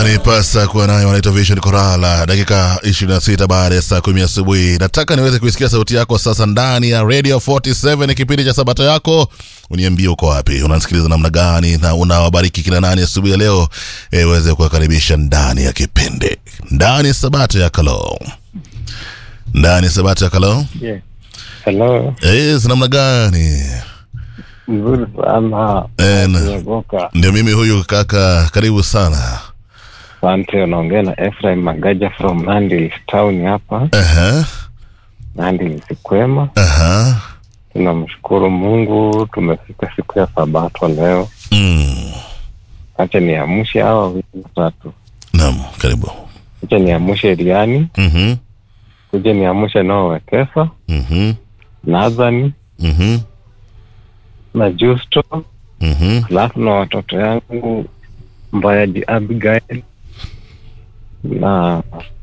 yanipasa kuwa nayo wanaitwa Vision Korala, dakika 26 baada ya saa kumi asubuhi. Nataka niweze kuisikia sauti yako sasa ndani ya Radio 47 kipindi cha Sabato yako. Uniambie uko wapi, unasikiliza namna gani, na unawabariki kina nani asubuhi ya leo, iweze kuwakaribisha ndani ya kipindi, ndani ya Sabato ya Kalo, ndani ya Sabato ya Kalo. Yeah. Hello. Eh, namna gani? Mzuri sana. Eh, na- Nyagoka. Ndio mimi huyu kaka, karibu sana. Asante, unaongea na Ephraim Magaja from Nandi town hapa. Aha, Nandi kwema. aha. Tunamshukuru Mungu tumefika siku ya Sabato leo. Mm. Acha niamshe hawa wawili watatu. Naam, karibu. Acha niamshe Riani, Mhm. kuja niamshe nao Wekesa, Mhm. Nazani Mhm. na Justo, Mhm. alafu na watoto yangu Mbayaji Abigail na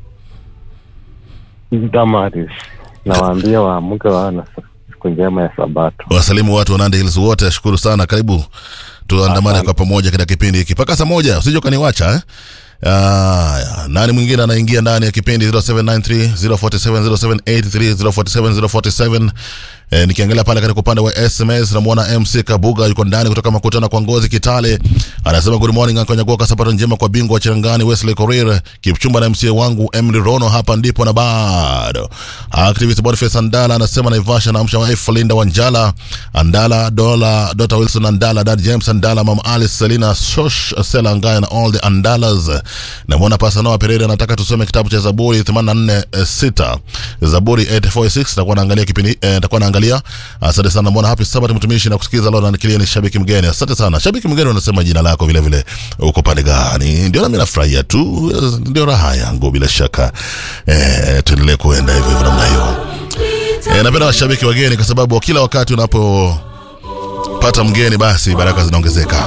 Damaris. Nawaambia waamke wawe na siku njema ya Sabato. wasalimu watu wa Nandi Hills wote, shukuru sana, karibu tuandamane kwa pamoja katika kipindi hiki mpaka saa moja, usije ukaniwacha eh? Aya, nani mwingine anaingia ndani ya kipindi 0793 047 0783 047 047 E, nikiangalia pale katika upande wa SMS namwona MC Kabuga yuko ndani kutoka makutano kwa ngozi Kitale, anasema good morning Uncle Nyagoka, sabato njema kwa bingwa wa Cherangani Wesley Korir Kipchumba na MCA wangu Emily Rono, hapa ndipo na bado. Activist Boniface Andala anasema Naivasha na amsha wife Linda Wanjala Andala Dola Dr Wilson Andala Dad James Andala Mama Alice Selina Shosh Sela Ngaya na all the Andalas. Namwona Pastor Noah Pereira anataka tusome kitabu cha Zaburi 84:6 Zaburi 846 takuwa naangalia kipindi eh, takuwa naangalia. Asante sana mwana happy Sabbath mtumishi na kusikiza leo na ni shabiki mgeni. Asante sana. Shabiki mgeni unasema jina lako vile vile uko pande gani? Ndio nami nafurahia tu. Ndio raha yangu bila shaka. Eh, tuendelee kuenda hivyo hivyo namna hiyo. Eh, napenda washabiki wageni kwa sababu kila wakati unapopata mgeni basi baraka zinaongezeka.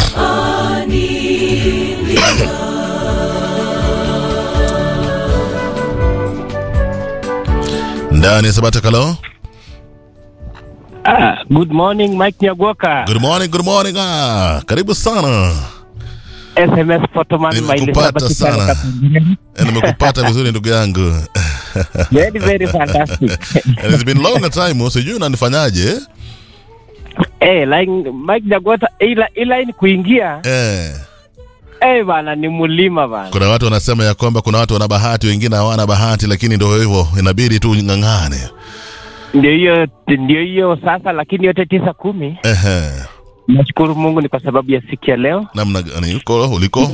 Ndani ya Sabata Kalo. Ah, good morning Mike Nyagoka. Good morning, good morning. Ah, karibu sana. SMS Photoman Nimekupata sana. Eh, Nimekupata vizuri ndugu yangu. Very very fantastic. And it's been long a time, sijui unanifanyaje? Eh, line Mike Nyagoka ila ila ni kuingia. Eh. Eh bana ni mulima bana. Kuna watu wanasema ya kwamba kuna watu wana bahati, wengine hawana bahati, lakini ndio hivyo, inabidi tu ng'ang'ane. Ndio hiyo ndio hiyo sasa lakini yote tisa kumi. Ehe. Nashukuru Mungu ni kwa sababu ya siku ya leo. Namna gani uko uliko?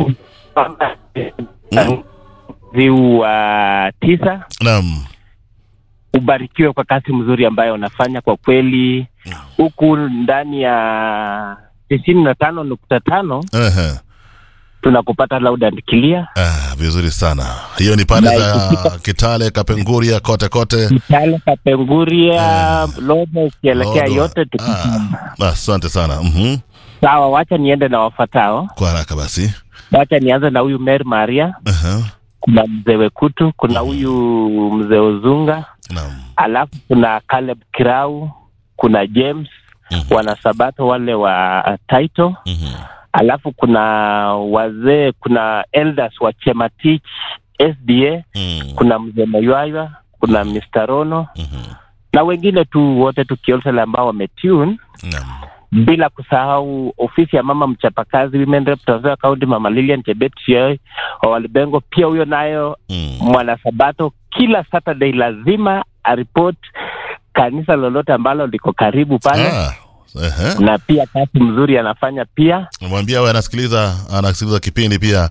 Viu wa tisa Naam. ubarikiwe kwa kazi mzuri ambayo unafanya kwa kweli huku ndani ya tisini na tano nukta tano Ehe. tunakupata loud and clear Ah, vizuri sana. Hiyo ni pande za Kitale, Kapenguria, kote kote. Kitale, Kapenguria, Lobo ukielekea Lodo. yote tuko Ah, asante sana. Mhm. sawa. Wacha niende na wafatao. Kwa haraka basi. Wacha nianze na huyu Mary Maria, Aha. kuna mzee Wekutu, kuna huyu mzee Uzunga, Naam. alafu kuna Caleb Kirau, kuna James Mhm. wanasabato wale wa Taito, Mhm. alafu kuna wazee, kuna elders wa Chematich SDA, Mm. kuna mzee Maywayo, kuna Mr. Rono Mhm. na wengine tu wote tukiolsele ambao wametune Naam. bila kusahau ofisi ya mama mchapakazi women rep Trans Nzoia County mama Lilian Chebet Sioi wa Walibengo pia huyo nayo Mm. mwanasabato kila Saturday lazima aripot kanisa lolote ambalo liko karibu pale Ah. Ehe. na pia kazi mzuri anafanya pia Mwambie awe anasikiliza anasikiliza kipindi pia.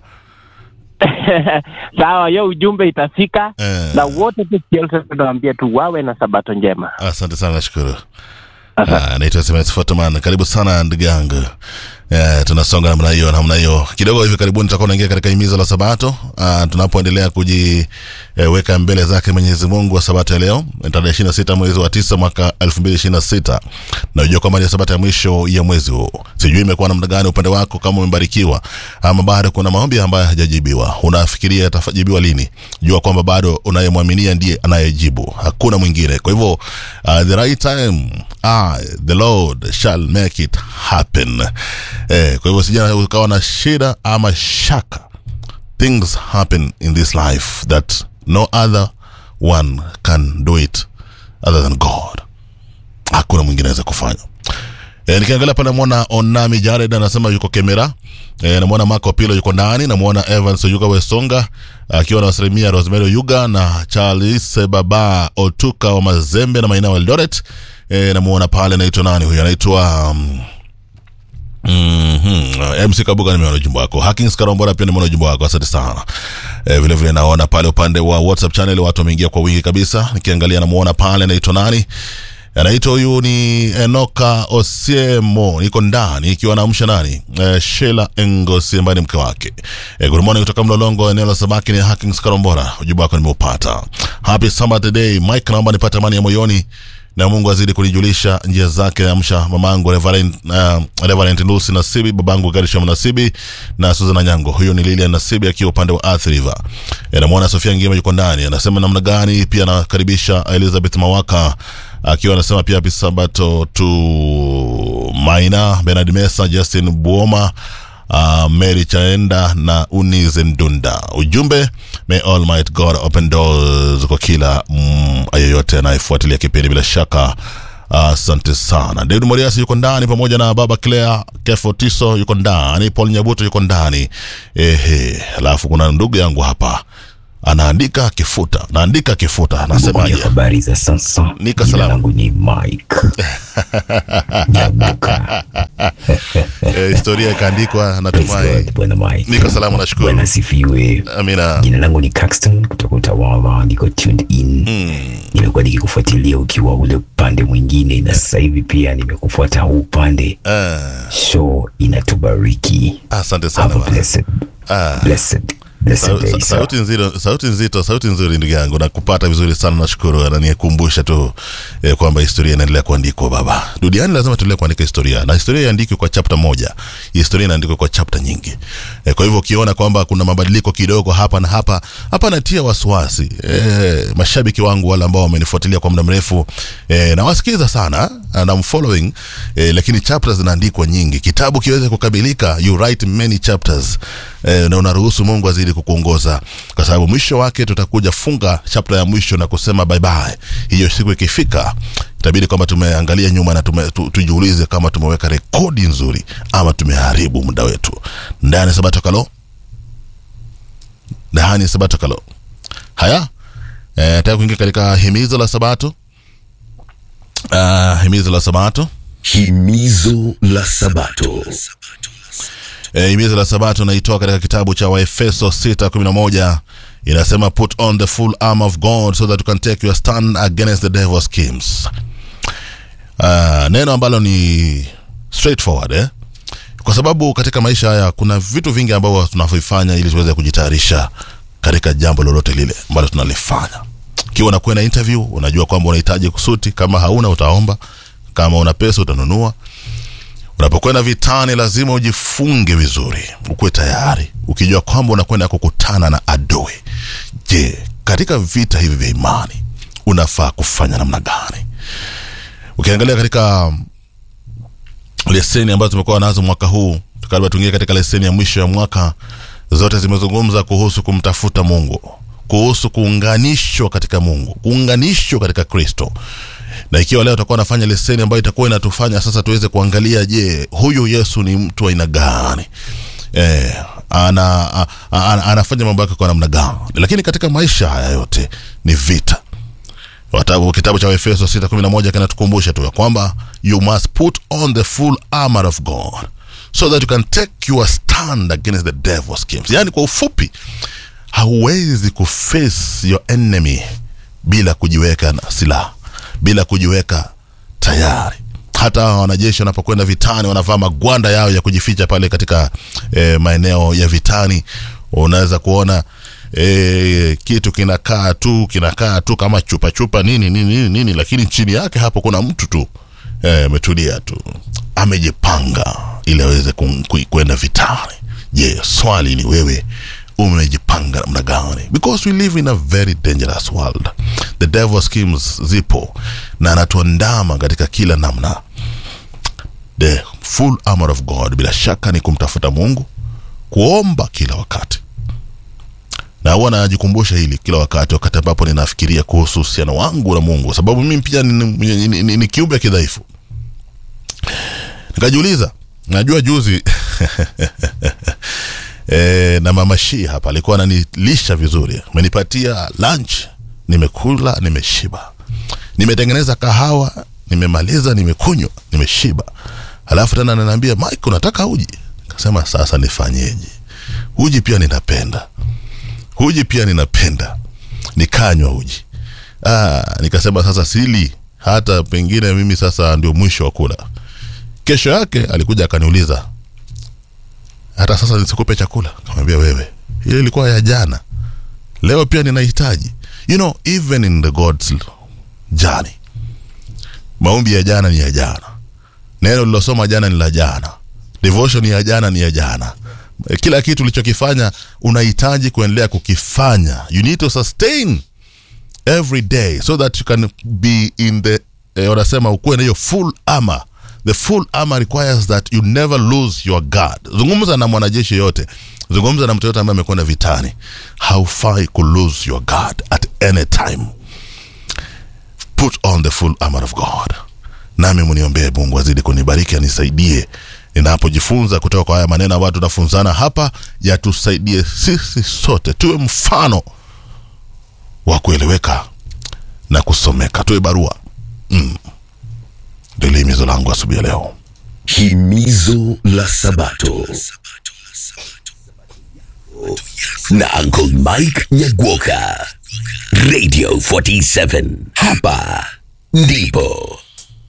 sawa hiyo ujumbe itafika Eh. na wote tu kiolse tunawambia tu wawe na sabato njema Asante sana, nashukuru. Ah, naitwa SMS Photoman. Karibu sana ndugu yangu. Eh, tunasonga namna hiyo namna hiyo. Kidogo hivi karibuni tutakuwa naingia katika himizo la Sabato. Ah, tunapoendelea kujiweka eh, mbele zake Mwenyezi Mungu wa Sabato ya leo, tarehe 26 mwezi wa 9 mwaka 2026. Na unajua kwamba ni Sabato ya mwisho ya mwezi huu. Sijui imekuwa namna gani upande wako kama umebarikiwa ama bado kuna maombi ambayo hajajibiwa. Unafikiria yatajibiwa lini? Jua kwamba bado unayemwaminia ndiye anayejibu. Hakuna mwingine. Kwa hivyo uh, the right time I, the Lord shall make it happen. Eh, kwa hivyo sijana ukawa na shida ama shaka things happen in this life that no other one can do it other than god hakuna mwingine aweza kufanya E, nikiangalia pale namwona Onami Jared anasema yuko Kemera. E, namwona Marco Pilo yuko ndani, namwona Evans Oyuga Wesonga akiwa na wasalimia Rosemary Oyuga na Charles Baba Otuka wa Mazembe na Maina wa Eldoret. E, namwona pale anaitwa nani huyu? Anaitwa um, Mm-hmm. MC Kabuga nimeona ujumbe wako. Hackings Karombora pia nimeona ujumbe wako. Asante sana. E, vile vile naona pale upande wa WhatsApp channel watu wameingia kwa wingi kabisa. Nikiangalia namuona pale anaitwa nani? anaitwa huyu ni Enoka Osiemo, niko ndani ikiwa naamsha nani eh, Sheila Engosi ambaye ni mke wake. Eh, good morning kutoka Mlolongo, eneo la samaki ni Hackings Karombora. Ujumbe wako nimeupata. Happy Sabbath day Mike, naomba nipate amani ya moyoni na Mungu azidi kunijulisha njia zake. Amsha mamangu Reverend, uh, Reverend Lucy Nasibi, babangu Gershom Nasibi na Susan Nyango. Huyo ni Lilian Nasibi akiwa upande wa Athi River. E, namwona Sofia Ngima yuko ndani, anasema namna gani. Pia anakaribisha Elizabeth Mawaka akiwa anasema pia happy sabato to Maina Bernard Mesa, Justin Buoma uh, Mary Chaenda na Unize Ndunda. Ujumbe, may Almighty God open doors kwa kila mm, yeyote anayefuatilia kipindi bila shaka. Asante uh, sana. David Moriasi yuko ndani pamoja na baba Claire Kefo Tiso yuko ndani, Paul Nyabuto yuko ndani. Ehe, alafu kuna ndugu yangu hapa anaandika akifuta, naandika akifuta, anasemaje? Kwenye habari za sasa, Nika jina salama. langu ni Mike Nyabuka. Eh, historia ikaandikwa, Praise natumai. God, Bwana Mike. Niko salama, nashukuru. Bwana asifiwe. Amina. Jina langu ni Caxton kutoka Utawala, niko tuned in. Nimekuwa nikikufuatilia ukiwa ule upande mwingine, na sasa hivi pia nimekufuata huu upande. Ah, Show inatubariki. asante Have sana a bana. blessed, Ah. blessed, blessed Sau- day, sa- sir. sauti nzito sauti nzito sauti nzuri ndugu yangu nakupata vizuri sana nashukuru ananikumbusha tu eh, kwamba historia inaendelea kuandikwa baba duniani lazima tuendelee kuandika historia na historia iandikwe kwa chapta moja historia inaandikwa kwa chapta nyingi eh, kwa hivyo ukiona kwamba kuna mabadiliko kidogo hapa na hapa hapa natia wasiwasi eh, mashabiki wangu wale ambao wamenifuatilia kwa muda mrefu eh, nawasikiza sana and I'm following eh, lakini chapters zinaandikwa nyingi kitabu kiweze kukamilika you write many chapters eh, na unaruhusu mungu azidi kukuongoza kwa sababu mwisho wake tutakuja funga chapter ya mwisho na kusema bye bye hiyo siku ikifika itabidi kwamba tumeangalia nyuma na tume, tu, tujiulize kama tumeweka rekodi nzuri ama tumeharibu muda wetu ndani ya sabato kalo ndani ya sabato kalo haya eh, taka kuingia katika himizo la sabato uh, himizo la sabato Himizo la Sabato. Eh, himizo la sabato naitoa katika kitabu cha waefeso 6:11 inasema put on the full armor of god so that you can take your stand against the devil's schemes uh, neno ambalo ni straightforward eh? kwa sababu katika maisha haya kuna vitu vingi ambavyo tunavifanya ili tuweze kujitayarisha katika jambo lolote lile ambalo tunalifanya ikiwa unakwenda interview unajua kwamba unahitaji kusuti kama hauna utaomba kama una pesa utanunua unapokwenda vitani lazima ujifunge vizuri ukuwe tayari ukijua kwamba unakwenda kukutana na adui je katika vita hivi vya imani unafaa kufanya namna gani ukiangalia katika leseni ambazo tumekuwa nazo mwaka huu tukaribia tuingie katika leseni ya mwisho ya mwaka zote zimezungumza kuhusu kumtafuta mungu kuhusu kuunganishwa katika mungu kuunganishwa katika kristo na ikiwa leo tutakuwa nafanya leseni ambayo itakuwa inatufanya sasa tuweze kuangalia je huyu yesu ni mtu wa aina gani eh, ana, a, a, ana, anafanya mambo yake kwa namna gani lakini katika maisha haya yote ni vita Watabu, kitabu cha Efeso 6:11 kinatukumbusha tu ya kwamba you must put on the full armor of God so that you can take your stand against the devil's schemes. Yaani kwa ufupi hauwezi kuface your enemy bila kujiweka na silaha, bila kujiweka tayari. Hata hawa wanajeshi wanapokwenda vitani wanavaa magwanda yao ya kujificha pale katika eh, maeneo ya vitani. Unaweza kuona e, kitu kinakaa tu kinakaa tu kama chupa chupa nini nini nini, nini lakini chini yake hapo kuna mtu tu eh, ametulia tu amejipanga ili aweze ku- ku- kwenda vitani je swali ni wewe umejipanga namna gani because we live in a very dangerous world the devil schemes zipo na anatuandama katika kila namna the full armor of god bila shaka ni kumtafuta mungu kuomba kila wakati huwa najikumbusha hili kila wakati wakati ambapo ninafikiria kuhusu uhusiano wangu na mungu kwa sababu mimi pia ni, ni, ni, ni, ni kiumbe kidhaifu nikajiuliza najua juzi e, na mama Shii hapa alikuwa ananilisha vizuri amenipatia lunch nimekula nimeshiba nimetengeneza kahawa nimemaliza nimekunywa nimeshiba alafu tena ananiambia mike unataka uji kasema sasa nifanyeje uji pia ninapenda uji pia ninapenda nikanywa uji ah, nikasema sasa sili hata pengine mimi sasa ndio mwisho wa kula kesho yake alikuja akaniuliza hata sasa nisikupe chakula kamwambia wewe ile ilikuwa ya jana leo pia ninahitaji you know even in the god's journey maombi ya jana ni ya jana neno lilosoma jana ni la jana devotion ya jana ni ya jana kila kitu ulichokifanya unahitaji kuendelea kukifanya you need to sustain every day so that you can be in the eh, wanasema ukuwe na hiyo full armor the full armor requires that you never lose your guard zungumza na mwanajeshi yote zungumza na mtu yote ambaye amekwenda vitani haufai ku lose your guard at any time put on the full armor of god nami mniombee mungu azidi kunibariki anisaidie ninapojifunza kutoka kwa haya maneno ambayo tunafunzana hapa yatusaidie sisi sote tuwe mfano wa kueleweka na kusomeka tuwe barua mm. ndilo himizo langu asubuhi ya leo Himizo la Sabato na Uncle Mike Nyagwoka, Radio 47. Hapa ndipo